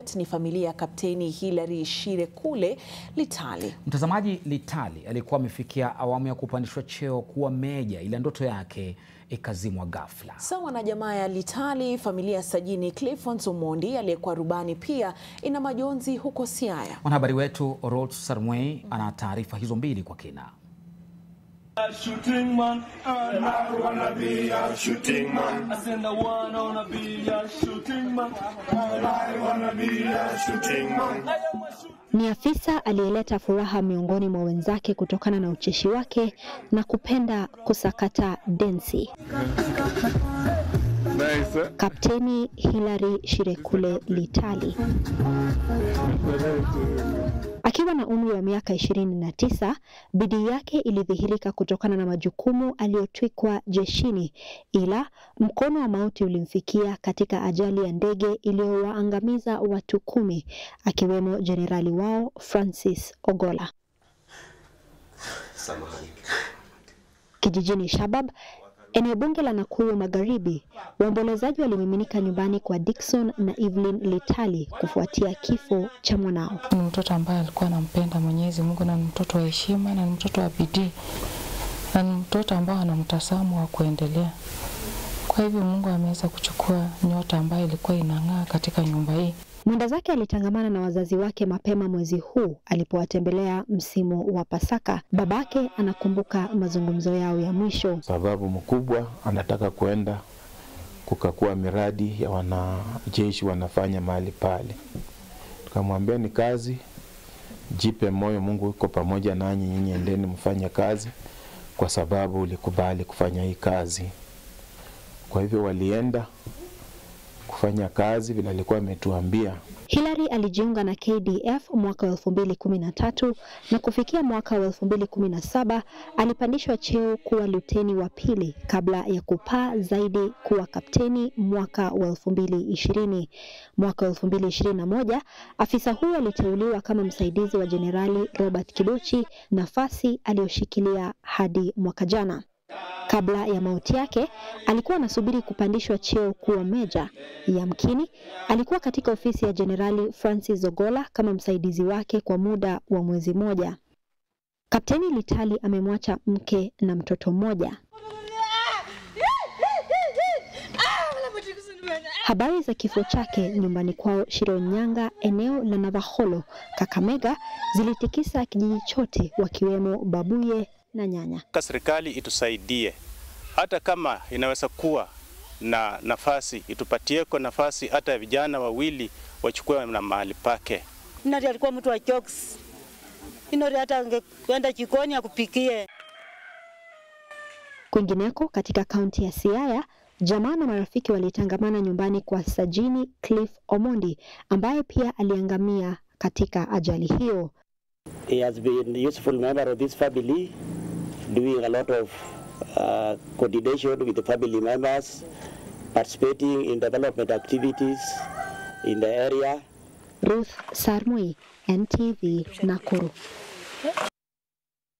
Eldoret ni familia ya Kapteni Hilary Shirekule Litali. Mtazamaji, Litali alikuwa amefikia awamu ya kupandishwa cheo kuwa meja, ila ndoto yake ikazimwa ghafla. Sawa na jamaa ya Litali, familia ya Sajini Clifons Omondi aliyekuwa rubani pia ina majonzi huko Siaya. Mwanahabari wetu Orot Sarmwei ana taarifa hizo mbili kwa kina. Ni afisa aliyeleta furaha miongoni mwa wenzake kutokana na ucheshi wake na kupenda kusakata densi. Nice. Kapteni Hilary Shirekule Litali akiwa na umri wa miaka ishirini na tisa, bidii yake ilidhihirika kutokana na majukumu aliyotwikwa jeshini, ila mkono wa mauti ulimfikia katika ajali ya ndege iliyowaangamiza watu kumi akiwemo jenerali wao Francis Ogola. Kijijini Shabab, eneo bunge la Nakuru Magharibi, waombolezaji walimiminika nyumbani kwa Dickson na Evelyn Litali kufuatia kifo cha mwanao. Ni mtoto ambaye alikuwa anampenda Mwenyezi Mungu na ni mtoto wa heshima na ni mtoto wa bidii na ni mtoto ambao ana mtazamo wa kuendelea. Kwa hivyo Mungu ameweza kuchukua nyota ambayo ilikuwa inang'aa katika nyumba hii. Mwenda zake alitangamana na wazazi wake mapema mwezi huu alipowatembelea msimu wa Pasaka. Babake anakumbuka mazungumzo yao ya mwisho. Sababu mkubwa anataka kwenda kukakua miradi ya wanajeshi wanafanya mahali pale. Tukamwambia ni kazi, jipe moyo, Mungu yuko pamoja nanyi, nyinyi endeni mfanye kazi, kwa sababu ulikubali kufanya hii kazi. Kwa hivyo walienda kufanya kazi vile alikuwa ametuambia. Hilary alijiunga na KDF mwaka wa 2013 na kufikia mwaka wa 2017 alipandishwa cheo kuwa luteni wa pili kabla ya kupaa zaidi kuwa kapteni mwaka wa 2020. Mwaka wa 2021 afisa huyo aliteuliwa kama msaidizi wa Jenerali Robert Kibochi, nafasi aliyoshikilia hadi mwaka jana. Kabla ya mauti yake alikuwa anasubiri kupandishwa cheo kuwa meja. Yamkini alikuwa katika ofisi ya Jenerali Francis Ogola kama msaidizi wake kwa muda wa mwezi mmoja. Kapteni Litali amemwacha mke na mtoto mmoja. Habari za kifo chake nyumbani kwao Shironyanga, eneo la Navaholo, Kakamega, zilitikisa kijiji chote, wakiwemo babuye na nyanya. Serikali itusaidie hata kama inaweza kuwa na nafasi, itupatieko nafasi hata vijana wawili wachukue na mahali pake. Inori alikuwa mtu wa jokes. Inori hata angekwenda jikoni akupikie. Kwingineko katika kaunti ya Siaya, jamaa na marafiki walitangamana nyumbani kwa Sajini Cliff Omondi ambaye pia aliangamia katika ajali hiyo. He has been a useful member of this family, doing a lot of uh, coordination with the family members, participating in development activities in the area. Ruth Sarmui, NTV, Nakuru.